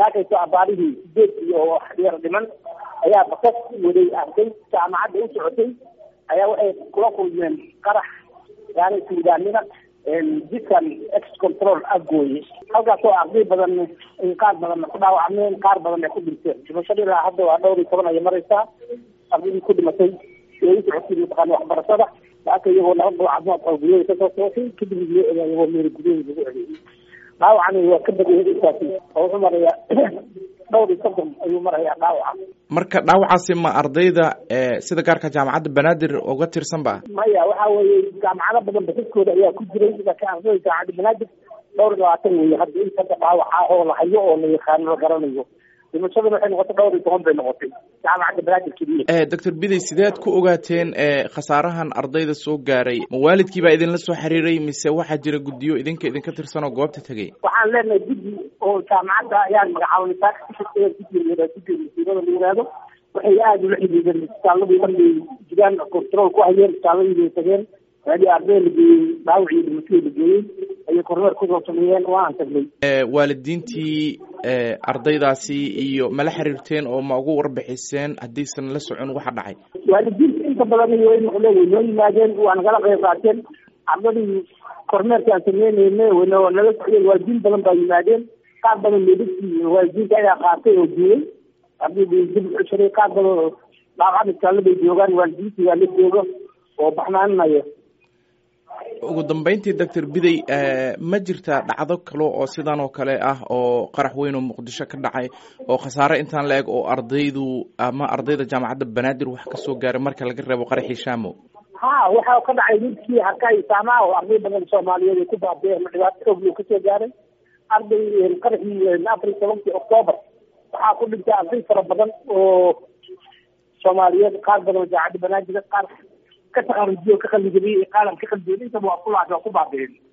saakayso abaarihii sideed iyo yar dhiman ayaa basas waday arday jaamacadda u socotay ayaa waxay kula kulmeen qarax gaari suudaanima jidkan ex control afgooye halkaasoo arday badan qaar badan ku dhaawacmeen qaar badan ay ku dhinteen dhimashada ilaa hadda waa dhowr iyo toban ayay maraysaa ardaydii ku dhimatay ee u socotay mataqaana waxbarashada laaka iyagoo laba dhul caafimaad qaba guryahooda kasoo sootay kadib loo ogaa iyagoo meel guryahooda lagu celiyay dhaawacani waa ka badayay intaasi oo wuxuu marayaa dhowr iyo soddon ayuu marayaa dhaawaca marka dhaawacaasi ma ardayda sida gaarka jaamacadda banaadir uga tirsan ba maya waxa weeye jaamacado badan basaskooda ayaa ku jiray laakiin ardayda jaamacadda banaadir dhowr iyo labaatan weeye hadda inta hadda dhaawaca oo la hayo oo la yaqaano la garanayo dhimashadana waxay noqotay dhowr iyo toban bay noqotay jaamacadda banaadir keliya doctor biday sideed ku ogaateen khasaarahan ardayda soo gaaray ma waalidkii baa idinla soo xiriiray mise waxaa jira guddiyo idinka idinka tirsan oo goobta tegay waxaan leenahay guddi oo jaamacadda ayaan magacaabnay taakasiirada la yiraahdo waxay aada ula xidhiideen isbitaaladii markay jiraan control ku hayeen isbitaaladii bay tageen meelii arday la geeyey dhaawacii dhimatadii la geeyey ayay kormeer kusoo sameeyeen waan tagnay waalidiintii ardaydaasi iyo mala xiriirteen oo ma ugu warbixiseen haddaysan la socon waxa dhacay waalidiinta inta badan way noqdeen way noo yimaadeen waa nagala qayb qaateen ardadii kormeerka aan sameyneyne wana nala socdeen waalidiin badan baa yimaadeen qaar badan meedadkii waalidiinta ayaa qaatay oo duulay ardaydii dib u cesharay qaar badan oo dhaawacada iskaalabay joogaan waalidiintii waa la joogo oo baxnaaninaya ugu dambeyntii doctor biday ma jirta dhacdo kale oo sidan oo kale ah oo qarax weyn oo muqdisho ka dhacay oo khasaare intaan la eg oo ardaydu ama ardayda jaamacadda banaadir wax kasoo gaaray marka laga reebo qaraxii shaamo ha waxa ka dhacay midkii harkay saamaha oo arday badan soomaaliyeed ay ku baabeen ama dhibaato xoog loo kasoo gaaray arday qaraxii afar iyo tobankii octoobar waxaa ku dhintay arday fara badan oo soomaaliyeed qaar badan oo jaamacadda banaadir qaar ka taqarujiyo ka qalin jabiyey qaalan ka qalin jabiyey intaba waa ku laacay waa ku baabeen